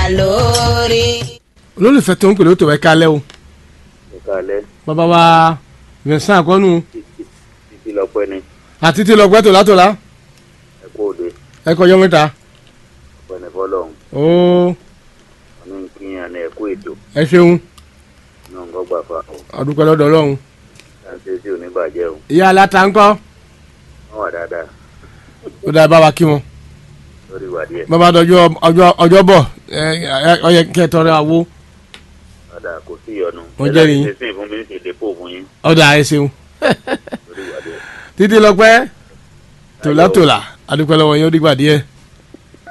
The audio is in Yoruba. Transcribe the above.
lórí. olólùfẹ́ tó ń pè ló tó ẹ kálẹ́ o ìkàlẹ̀ bàbá wa Vincent àkọ́nù títí lọ́pẹ́ ni àti tí lọ́gbẹ́ tó látọ̀lá ẹ̀kú òde ẹ kọjọ́ mẹ́ta ọ̀pẹ̀ni fọlọ́hún ó ọ̀nà ìkíyàn ní ẹ̀kú ètò ẹ ṣeun náà ń gbọ́gbà fa ọ̀ ọdúpẹ́ lọ́dọ̀ ọlọ́run ṣáńṣe sí oníbàjẹ́ o ìyá aláta ńkọ́ wọ́n wà dáadáa ó dáa bá wa kí wọn lórí ìwà díẹ̀ bàbá dọjọ́ ọjọ́ ọjọ́ bọ̀ ẹ ẹ ọyẹ kẹtọrẹ àwo ọ̀dà kò sí ìyọnu Wọ́n jẹ́rìí yín. ṣe sí ìfún mi ní ìdè pò fún yín ọ̀dà ẹ ṣeun lórí ìwà díẹ̀. títí lọ́pẹ́ tòlátòlá adúpẹ́ lọ́wọ́ yín ó dìgbà díẹ̀.